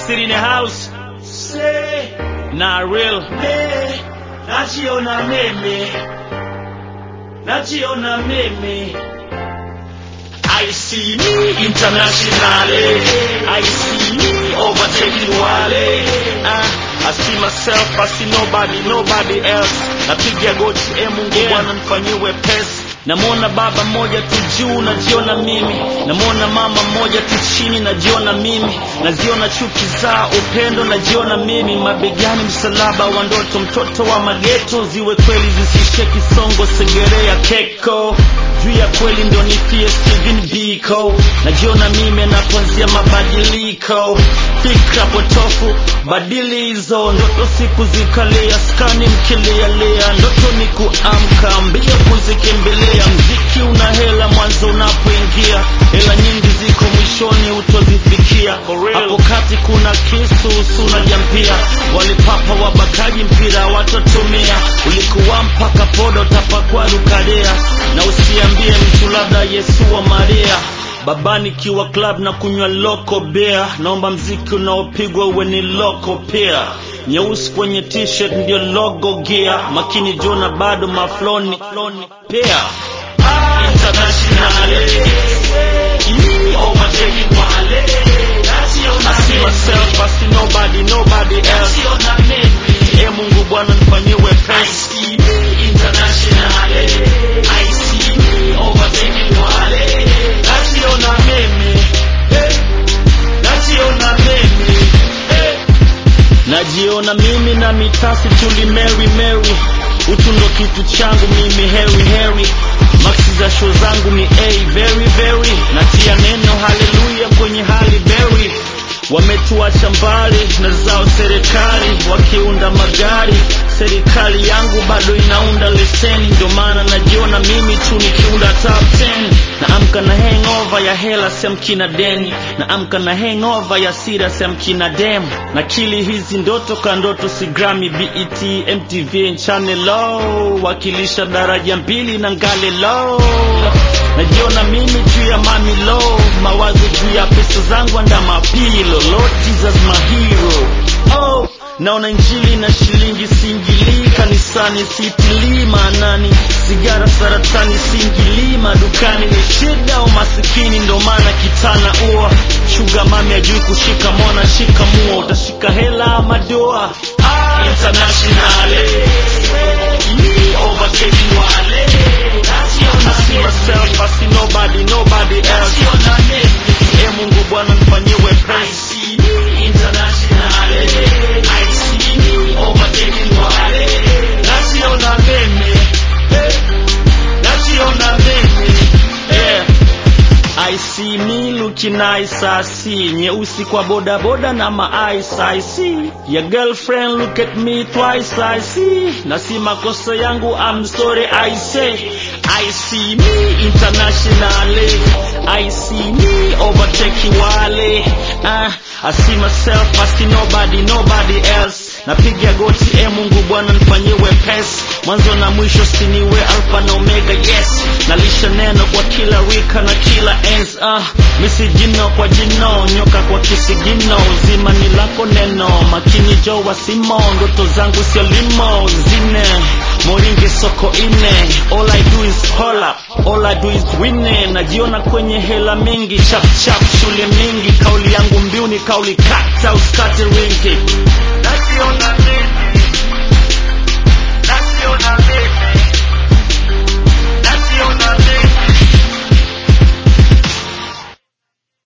City in the house. Say, Not real. me, najiona mimi, najiona mimi. I see me internationally. I see me overtaking Wale. Uh, I see myself, I see nobody, nobody else. Napiga goti, e Mungu Yeah. Bwana nifanyie wepesi. Namwona baba mmoja tu juu, najiona mimi. Namwona mama mmoja tu chini, najiona mimi. Naziona chuki za upendo, najiona mimi. Mabegani msalaba wa ndoto, mtoto wa mageto, ziwe kweli zisishe kisongo, segerea keko juu ya kweli ndo nifie Steven Biko. Najiona mimi anapoanzia mabadiliko, fikra potofu, badili hizo ndoto, siku zikalia, skani mkilialia, ndoto ni kuamka, mbio kuzikimbilia. Mziki una hela mwanzo unapoingia, hela nyingi ziko mwishoni utozifikia. Hapo kati kuna kisu suna jampia, walipapa wabakaji mpira watotumia, ulikuwa mpaka podo utapakwa lukadea, na usiambie mtu labda Yesu wa Maria baba nikiwa club na kunywa loko beer, naomba mziki unaopigwa uwe ni loko pia. Nyeusi kwenye t-shirt ndio logo gear, makini jona bado mafloni pia. Internationally. Me overtaking Wale. Najiona I see mimi, myself, I see nobody, nobody else. najiona mimi. E Mungu Bwana nifanyie I wepesi. see me internationally. I see me overtaking Wale. Najiona mimi, eh, najiona mimi, eh. Najiona mimi na mitasi tuli Mary Mary, utu ndo kitu changu mimi Harry Harry. Maksi za show zangu ni A very very, natia neno haleluya kwenye hali berry. Wametuacha mbali na zao serikali, wakiunda magari. Serikali yangu bado inaunda leseni, ndio maana najiona mimi tu nikiunda top 10. Naamka na hangover ya hela semkina deni, naamka na hangover ya sira semkina dem. Nakili hizi ndoto ka ndoto, si Grammy, BET, MTV, Channel low, wakilisha daraja mbili na ngale low. Najiona mimi juu ya mami low, mawazo juu ya pesa zangu anda mapilo. Lord Jesus my hero. Oh, naona injili na shilingi singili kanisani sitilii maanani sigara saratani singili madukani ni shida umasikini ndo maana kitana ua shuga mami ajui kushika mwana shika mua utashika hela madoa Internationally. Me overtaking Wale. Najiona I see mimi, myself, I see nobody, nobody else. najiona mimi. E Mungu Bwana nifanyie I wepesi. see me internationally. I see me overtaking Wale. Najiona mimi, eh, najiona mimi, Yeah. I see me looking nice, I see nyeusi kwa boda boda na ma ice, I see your girlfriend look at me twice, I see na si makosa yangu, I'm sorry, I say I see me internationally, I see me overtaking wale, uh, I see myself, I see nobody, nobody else napiga goti e Mungu Bwana nifanyie wepesi, mwanzo na mwisho siniwe alfa na omega, yes nalisha neno kwa kila rika na kila enzi, ah misi jino kwa jino, nyoka kwa kisigino, uzima ni lako neno, makini jo wasimo, ndoto zangu sio limo, zine moringe soko ine, all I do is call up, all I do is win, najiona kwenye hela mingi, chap chap shule mingi, kauli yangu mbiu ni kauli kata usikate ringi